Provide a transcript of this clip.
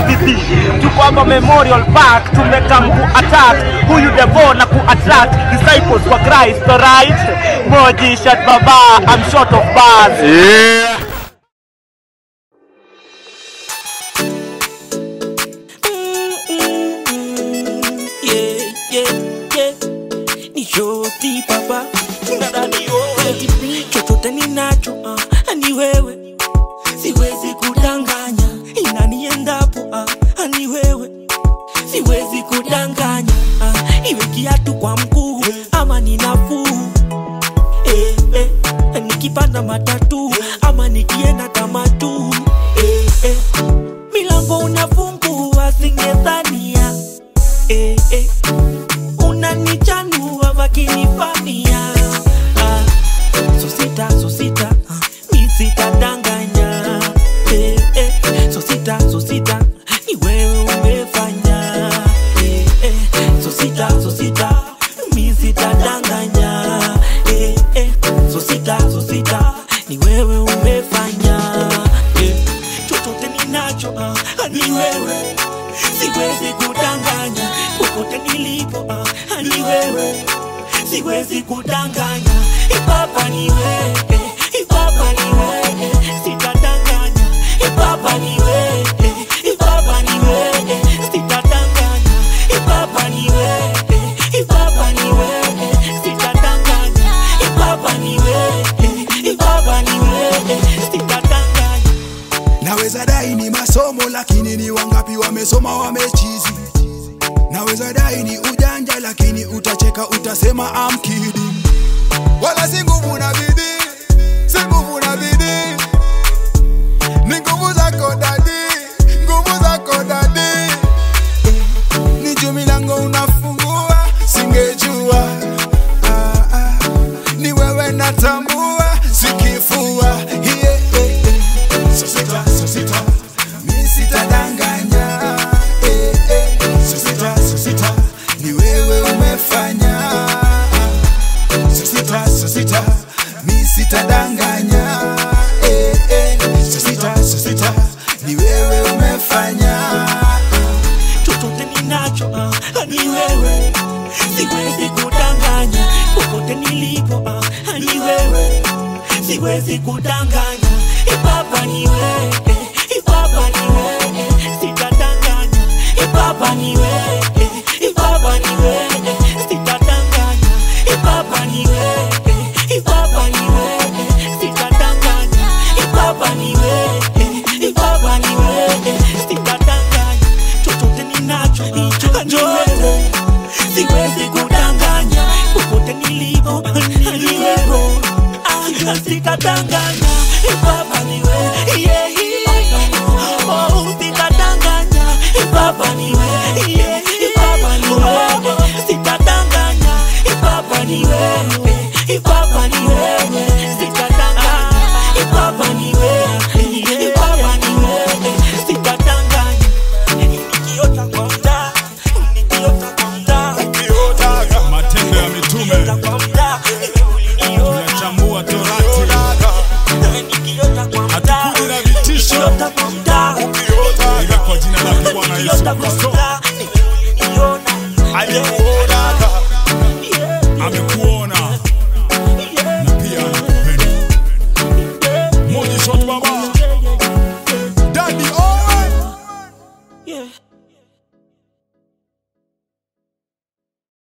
mabidhi tuko hapa memorial park tumekam ku attack huyu devo na ku attract disciples wa christ alright moji shat baba i'm short of bars Yeah. Yeah, yeah, yeah. Ni shoti papa dada ni wewe chochote ninacho ah, ni wewe siwezi kudanganya inaniendapo ah, ni wewe siwezi kudanganya ah, iwe kiatu kwa mguu ama ni nafuu eh, eh, nikipanda matatu ama nikienda tamatu eh, eh, milango unafungua singedhania eh, eh, unanichanua vakinifania ah, so sita so sita ah, mi sitadanganya eh, eh, so sita so sita ni wewe umefanya eh, eh, so sita so sita mi sitadanganya eh, eh, so sita so sita ni wewe umefanya eh, chochote ninacho ah, ni wewe siwezi kudanganya popote nilipo ah, ni wewe siwezi kudanganya ipapa ni wewe ipapa ni wewe sitadanganya ipapa ni wewe ipapa ni wewe sitadanganya ipapa ni wewe ipapa ni wewe sitadanganya ipapa ni wewe ipapa ni wewe sitadanganya naweza dai ni masomo lakini ni wangapi wamesoma wamechizi naweza dai ni ujanja lakini utacheka utasema I'm kidding wala si nguvu na bidii si nguvu na bidii ni nguvu zako dadi nguvu zako dadi ni juu milango unafungua singejua ah, ah. ni wewe natambua sikifua yeah, yeah, yeah. So sita, so sita, mi sitadanganya eh, eh. So sita, so sita, ni wewe umefanya So sita, so sita, mi sitadanganya eh, eh. So sita, so sita, ni wewe umefanya chochote ninacho ah, ni wewe siwezi kudanganya popote nilipo ah, ni wewe siwezi kudanganya ipapa ni wewe ipapa ni wewe sitadanganya ipapa ni wewe ipapa ni wewe sitadanganya ipapa ni wewe ipapa ni wewe sitadanganya ipapa ni wewe ipapa ni wewe sitadanganya chochote ninacho ni wewe siwezi kudanganya popote nilipo ni wewe Ah, sitadanganya ipapa ni wewe yeah, yeah. Oh, sitadanganya ipapa ni wewe yeah, ipapa ni wewe sitadanganya ipapa ni wewe ipapa ni wewe sitadanganya ipapa ni wewe ipapa ni wewe sitadanganya nikiota kwa mtaa nikiota kwa mtaa matendo ya mitume nikiota kwa mtaa tunachambua torati hatukuji na vitisho ila kwa jina la bwana yesu kristo amekuona na pia anakupenda moja shot baba Daddy Owen Yeah.